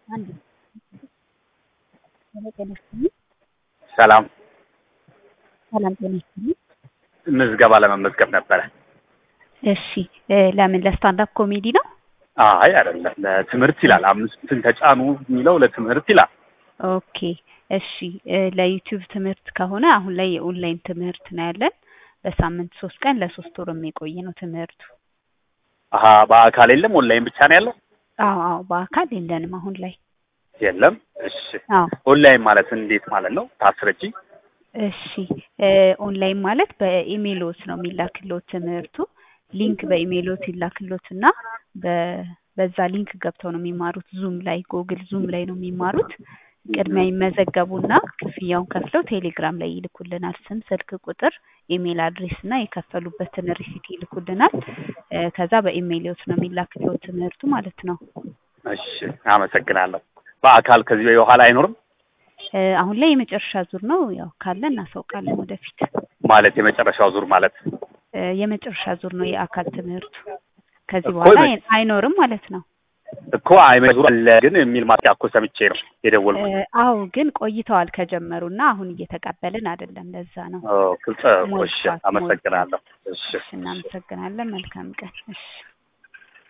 አንድ ሄሎ ጤና ይስጥልኝ። ሰላም ሰላም ጤና ይስጥልኝ። ምዝገባ ለመመዝገብ ነበረ። እሺ እ ለምን ለስታንዳፕ ኮሜዲ ነው? አይ አይደለም፣ ለትምህርት ይላል። አምስቱን ተጫኑ የሚለው ለትምህርት ይላል። ኦኬ እሺ እ ለዩቲዩብ ትምህርት ከሆነ አሁን ላይ የኦንላይን ትምህርት ነው ያለን። በሳምንት ሶስት ቀን ለሶስት ወር የሚቆይ ነው ትምህርቱ። አሀ በአካል የለም፣ ኦንላይን ብቻ ነው ያለው። አዎ አዎ በአካል የለንም አሁን ላይ። የለም። እሺ አዎ ኦንላይን ማለት እንዴት ማለት ነው? ታስረጂ። እሺ እ ኦንላይን ማለት በኢሜይሎት ነው የሚላክሎት ትምህርቱ። ሊንክ በኢሜይሎት ይላክሎትና በ- በዛ ሊንክ ገብተው ነው የሚማሩት። ዙም ላይ ጎግል ዙም ላይ ነው የሚማሩት። ቅድሚያ ይመዘገቡና ክፍያውን ከፍለው ቴሌግራም ላይ ይልኩልናል። ስም፣ ስልክ ቁጥር፣ ኢሜይል አድሬስ እና የከፈሉበትን ሪሲት ይልኩልናል። እ ከዛ በኢሜይሎት ነው የሚላክሎት ትምህርቱ ማለት ነው። እሺ አመሰግናለሁ። በአካል ከዚህ በኋላ አይኖርም እ አሁን ላይ የመጨረሻ ዙር ነው። ያው ካለ እናሳውቃለን ወደፊት። ማለት የመጨረሻው ዙር ማለት እ የመጨረሻ ዙር ነው የአካል ትምህርቱ። ከዚህ እኮ በኋላ የመ- አይኖርም ማለት ነው። እኮ አይመዙ አለ ግን የሚል ማስታወቂያ እኮ ሰምቼ ነው የደወልኩት። እ አዎ ግን ቆይተዋል ከጀመሩና አሁን እየተቀበልን አይደለም። ለዛ ነው። ኦ፣ ግልጽ። እሺ ሞልቷል፣ አመሰግናለሁ። እሺ እሺ እናመሰግናለን። መልካም ቀን። እሺ